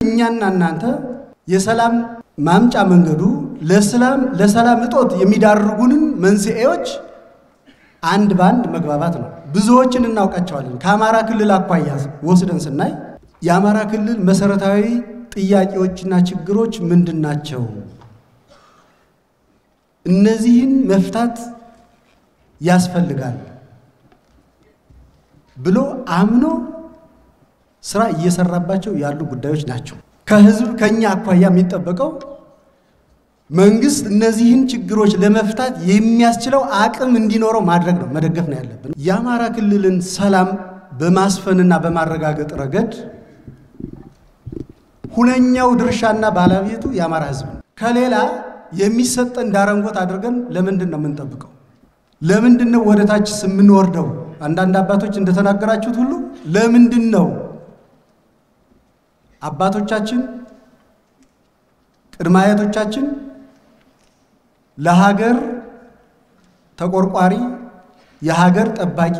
እኛና እናንተ የሰላም ማምጫ መንገዱ ለሰላም ለሰላም እጦት የሚዳርጉንን መንስኤዎች አንድ በአንድ መግባባት ነው። ብዙዎችን እናውቃቸዋለን። ከአማራ ክልል አኳያ ወስደን ስናይ የአማራ ክልል መሰረታዊ ጥያቄዎችና ችግሮች ምንድን ናቸው? እነዚህን መፍታት ያስፈልጋል ብሎ አምኖ ስራ እየሰራባቸው ያሉ ጉዳዮች ናቸው። ከህዝብ ከኛ አኳያ የሚጠበቀው መንግስት እነዚህን ችግሮች ለመፍታት የሚያስችለው አቅም እንዲኖረው ማድረግ ነው፣ መደገፍ ነው ያለብን። የአማራ ክልልን ሰላም በማስፈንና በማረጋገጥ ረገድ ሁነኛው ድርሻና ባለቤቱ የአማራ ህዝብ ነው። ከሌላ የሚሰጠን ዳረንጎት አድርገን ለምንድን ነው የምንጠብቀው? ለምንድን ነው ወደ ታች የምንወርደው? አንዳንድ አባቶች እንደተናገራችሁት ሁሉ ለምንድን ነው አባቶቻችን ቅድመ አያቶቻችን ለሀገር ተቆርቋሪ የሀገር ጠባቂ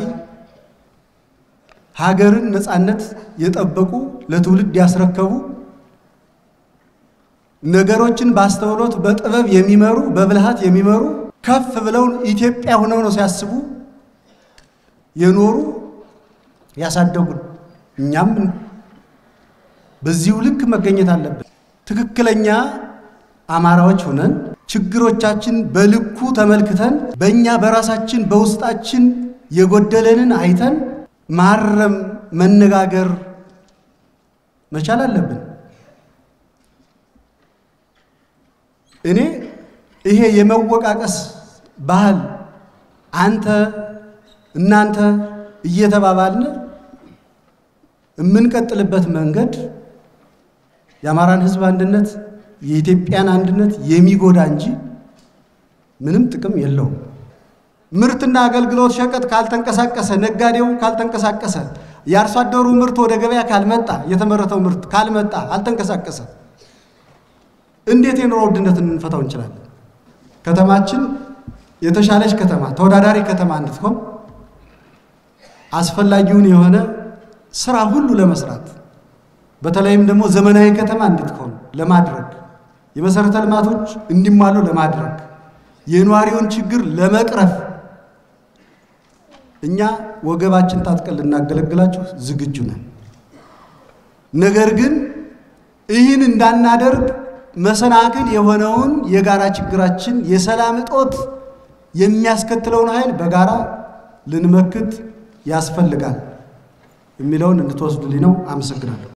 ሀገርን ነፃነት የጠበቁ ለትውልድ ያስረከቡ ነገሮችን በአስተውሎት በጥበብ የሚመሩ በብልሃት የሚመሩ ከፍ ብለው ኢትዮጵያ ሆነው ነው ሲያስቡ የኖሩ ያሳደጉን። እኛም በዚሁ ልክ መገኘት አለብን። ትክክለኛ አማራዎች ሆነን ችግሮቻችን በልኩ ተመልክተን በእኛ በራሳችን በውስጣችን የጎደለንን አይተን ማረም፣ መነጋገር መቻል አለብን። እኔ ይሄ የመወቃቀስ ባህል አንተ እናንተ እየተባባልን የምንቀጥልበት መንገድ የአማራን ሕዝብ አንድነት የኢትዮጵያን አንድነት የሚጎዳ እንጂ ምንም ጥቅም የለውም። ምርትና አገልግሎት ሸቀጥ ካልተንቀሳቀሰ፣ ነጋዴው ካልተንቀሳቀሰ፣ የአርሶ አደሩ ምርት ወደ ገበያ ካልመጣ፣ የተመረተው ምርት ካልመጣ፣ አልተንቀሳቀሰ እንዴት የኑሮ ውድነትን እንፈታው እንችላለን? ከተማችን የተሻለች ከተማ ተወዳዳሪ ከተማ እንድትሆን አስፈላጊውን የሆነ ስራ ሁሉ ለመስራት በተለይም ደግሞ ዘመናዊ ከተማ እንድትሆን ለማድረግ የመሰረተ ልማቶች እንዲሟሉ ለማድረግ የነዋሪውን ችግር ለመቅረፍ እኛ ወገባችን ታጥቀን ልናገለግላችሁ ዝግጁ ነን። ነገር ግን ይህን እንዳናደርግ መሰናክል የሆነውን የጋራ ችግራችን የሰላም እጦት የሚያስከትለውን ኃይል በጋራ ልንመክት ያስፈልጋል የሚለውን እንድትወስዱልኝ ነው። አመሰግናለሁ።